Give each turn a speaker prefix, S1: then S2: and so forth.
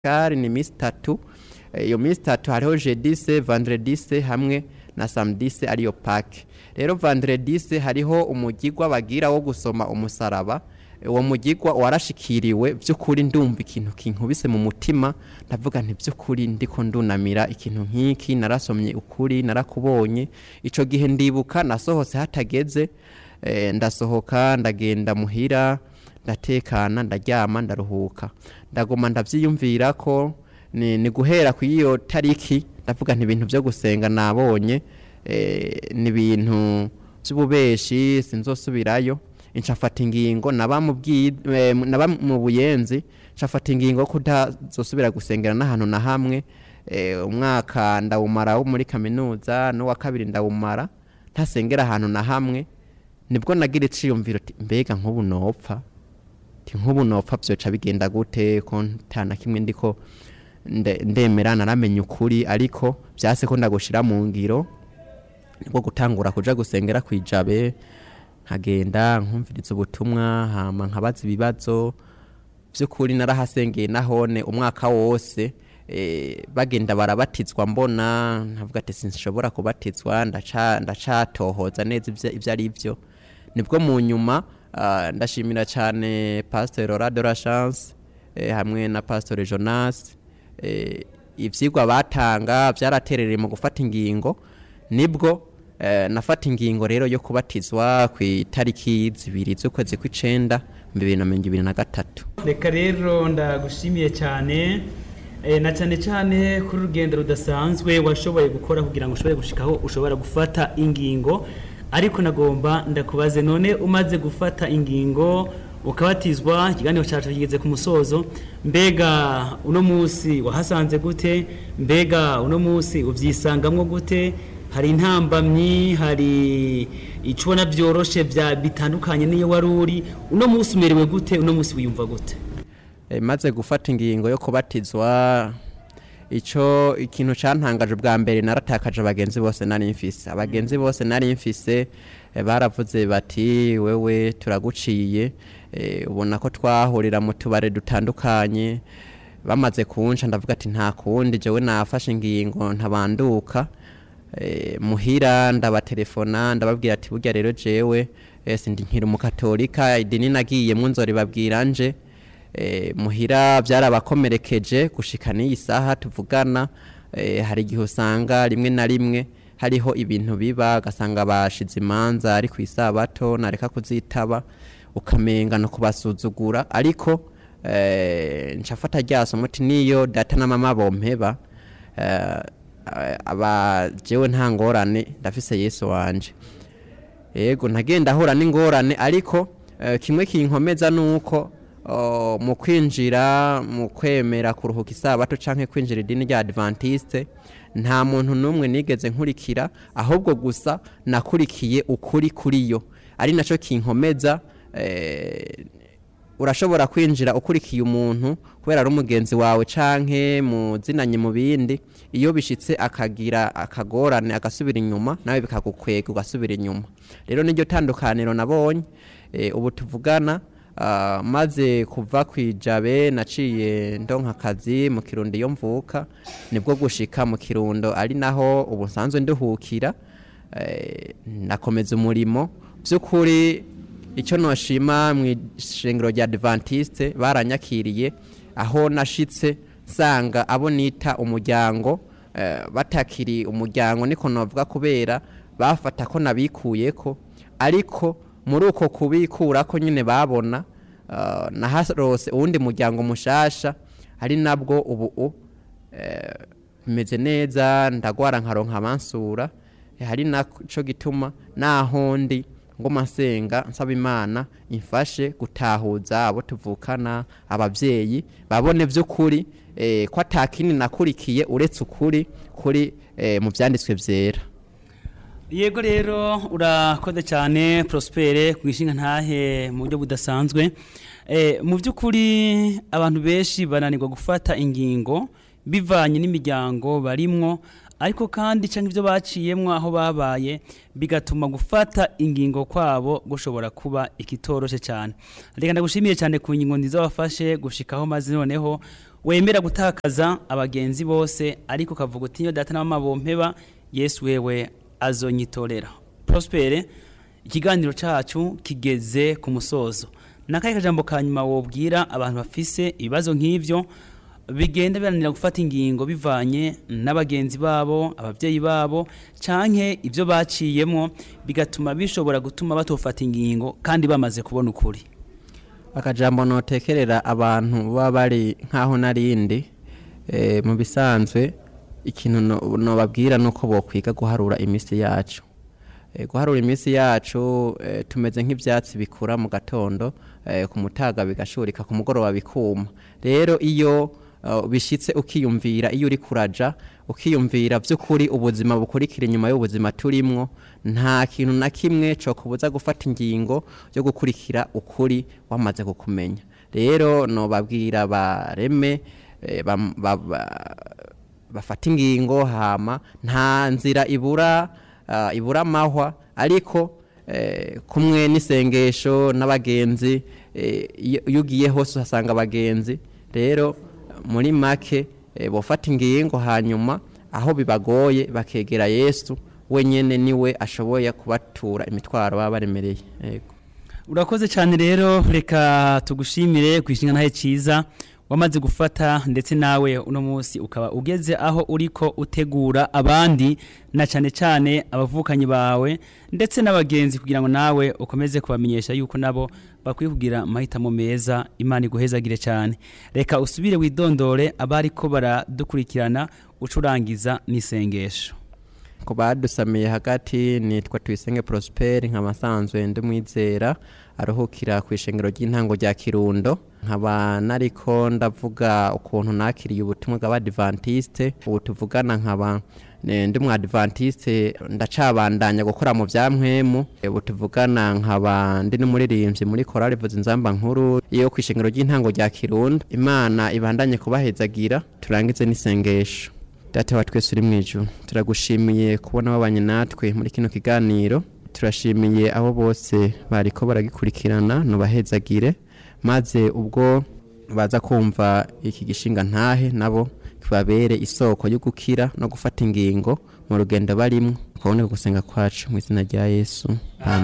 S1: kari ni minsi itatu Eh, iyo minsi itatu hariho jedise vandredise hamwe na samedise ariyo pake rero vandredise hariho umugigwa bagira wo gusoma umusaraba uwo mugigwa warashikiriwe by'ukuri ndumva ikintu kinkubise mu mutima ndavuga nti by'ukuri ndiko ndunamira ikintu nk'iki narasomye ukuri narakubonye ico gihe ndibuka nasohotse hatageze eh, ndasohoka ndagenda muhira ndatekana ndaryama ndaruhuka ndaguma ndavyiyumvira ko ni, ni guhera ku iyo tariki ndavuga nti ibintu byo gusenga nabonye eh, ni ibintu by'ububeshi sinzosubirayo ncafata ingingo naba mu bwi- eh, naba mu buyenzi ncafata ingingo yo kutazosubira gusengera n'ahantu na hamwe eh, umwaka ndawumara wo muri kaminuza n'uwa kabiri ndawumara ntasengera ahantu na hamwe nibwo nagira iciyumviro ati mbega nk'ubu nopfa ti nk'ubu nopfa byoca bigenda gute ko nta na kimwe ndiko nde- ndemera naramenya ukuri ariko byase ko ndagushira mu ngiro nibwo gutangura kuja gusengera kwijabe nkagenda nkumviriza ubutumwa hama nkabaza ibibazo by'ukuri narahasengeye nahone umwaka wose eh, bagenda barabatizwa mbona nkavuga ati sinshobora kubatizwa ndaca ndacatohoza neza ivyo ivyo ari byo nibwo mu nyuma ah, ndashimira cyane pasteur Laura de la Chance eh, hamwe na pasteur Jonas eh, ivyigwa batanga byaraterereye mu gufata ingingo nibwo eh, nafata ingingo rero yo kubatizwa ku itariki zibiri z'ukwezi kw'icenda bibiri na mirongo ibiri na gatatu
S2: reka rero ndagushimiye cyane eh, na cyane cyane kuri urugendo rudasanzwe washoboye gukora kugira ngo ushobore gushikaho ushobora gufata ingingo ariko nagomba ndakubaze none umaze gufata ingingo ukabatizwa ikiganiro cyacu kigeze ku musozo mbega uno munsi wahasanze gute mbega uno munsi ubyisangamwo gute hari intambamyi hari icyo ubona byoroshe bya bitandukanye n'iyo wari uri uno munsi umerewe gute uno munsi wiyumva gute
S1: Eh, maze gufata ingingo yo kubatizwa ico ikintu cantangaje bwa mbere naratakaje abagenzi bose nari mfise abagenzi bose nari mfise eh, baravuze bati wewe turaguciye eh, ubona ko twahurira mu tubare dutandukanye bamaze kunca ndavuga ati nta kundi jewe nafashe ingingo ntabanduka eh, muhira ndabatelefona ndababwira ati burya rero jewe eh, sindi nkiri umukatolika idini nagiyemwo nzoribabwira nje eh, muhira byarabakomerekeje gushika n'iyi saha tuvugana eh, hari igihe usanga rimwe na rimwe hariho ibintu biba ugasanga bashize imanza ari ku isabato nareka kuzitaba ukamenga no kubasuzugura ariko eh, ncafata ryaso muti niyo data na mama bompeba eh, aba jewe nta ngorane ndafise yesu wanje yego ntagenda ahura n'ingorane ariko eh, kimwe kinkomeza nuko oh, mu kwinjira mu kwemera kuruhuka isabato canke kwinjira idini rya adventiste nta muntu n'umwe nigeze nkurikira ahubwo gusa nakurikiye ukuri kuri yo ari naco kinkomeza eh, urashobora kwinjira ukurikiye umuntu kubera ari umugenzi wawe canke muzinanye mu bindi iyo bishitse akagira akagorane agasubira inyuma nawe bikagukwega ugasubira inyuma rero niryo tandukaniro nabonye e, ubu tuvugana ah, maze kuva kwijabe naciye ndonka akazi mu kirundo iyo mvuka nibwo gushika mu kirundo ari naho ubu nsanzwe nduhukira eh, nakomeza umurimo by'ukuri icyo noshima mu ishengero rya adventiste baranyakiriye aho nashitse nsanga abo nita umuryango eh, batakiri umuryango niko navuga kubera bafata ko nabikuyeko ariko muri uko kubikurako nyine babona uh, naharose uwundi muryango mushasha ari nabwo ubu eh, bimeze neza ndagwara nkaronka abansura eh, hari naco gituma naho ndi ngoma nsenga nsaba imana imfashe gutahuza abo tuvukana abavyeyi babone vy'ukuri eh, ko atakini nakurikiye uretse ukuri kuri eh, mu vyanditswe vyera
S2: yego rero urakoze cyane prospere ku ishinga ntahe mu buryo budasanzwe Eh, mu by'ukuri abantu benshi bananirwa gufata ingingo bivanye n'imiryango barimwo ariko kandi cyangwa ibyo baciyemwo aho babaye bigatuma gufata ingingo kwabo gushobora kuba ikitoroshe cyane reka ndagushimiye cyane ku ngingo nziza wafashe gushikaho maze noneho wemera gutakaza abagenzi bose ariko ukavuga uti niyo data na mama bompeba yesu wewe azonyitorera prospere ikiganiro cacu kigeze ku musozo nakaye kajambo ka nyuma wobwira abantu bafise ibibazo nk'ivyo bigenda biranira gufata ingingo bivanye n'abagenzi babo ababyeyi babo canke ivyo baciyemwo bigatuma bishobora gutuma batofata ingingo kandi bamaze kubona ukuri
S1: akajambo notekerera abantu baba bari nk'aho narindi eh, mu bisanzwe ikintu no- nobabwira nuko bokwiga guharura iminsi yacu Eh, guharura iminsi yacu eh, tumeze nk'ivyatsi bikura mu gatondo eh, ku mutaga bigashurika ku mugoroba bikuma rero iyo uh, bishitse ukiyumvira iyo uri kuraja ukiyumvira vy'ukuri ubuzima bukurikira inyuma y'ubuzima turimwo nta kintu na kimwe co kubuza gufata ingingo yo gukurikira ukuri wamaze kukumenya rero nobabwira bareme eh, bam- ba- ba- bafata ingingo hama nta nzira ibura uh, ibura amahwa ariko eh, kumwe n'isengesho n'abagenzi eh, iyo iyo ugiye hose uhasanga abagenzi rero muri make eh, bofata ingingo hanyuma aho bibagoye bakegera yesu wenyene niwe ashoboye kubatura imitwaro baba baremereye yego
S2: urakoze cyane rero reka tugushimire ku ishinga ntahe cyiza wamaze gufata ndetse nawe uno munsi ukaba ugeze aho uriko utegura abandi na cyane cyane abavukanyi bawe ndetse n'abagenzi kugira ngo nawe ukomeze kubamenyesha yuko nabo bakwiye kugira amahitamo meza imana iguhezagire cyane reka usubire widondore abariko baradukurikirana ucurangiza n'isengesho
S1: ku badusamiye hagati nitwa tuyisenge prosperi nkaba nsanzwe ndi umwizera aruhukira ku ishengero ry'intango rya kirundo nkaba nariko ndavuga ukuntu nakiriye ubutumwa bw'abadivantiste ubu tuvugana nkaba ne- ndi umwadivantiste ndacabandanya gukora mu bya mpwemu ubu tuvugana nkaba ndi n'umuririmbyi muri korali vuza inzamba nkuru yo ku ishengero ry'intango rya kirundo imana ibandanye kubahezagira turangize n'isengesho data wa twese uri mu ijuru turagushimiye kubona wabanye natwe muri kino kiganiro turashimiye abo bose bariko baragikurikirana nubahezagire maze ubwo baza kumva iki gishinga ntahe nabo kibabere isoko yo gukira no gufata ingingo mu rugendo barimwo ukabone gusenga kwacu mu izina rya yesu amen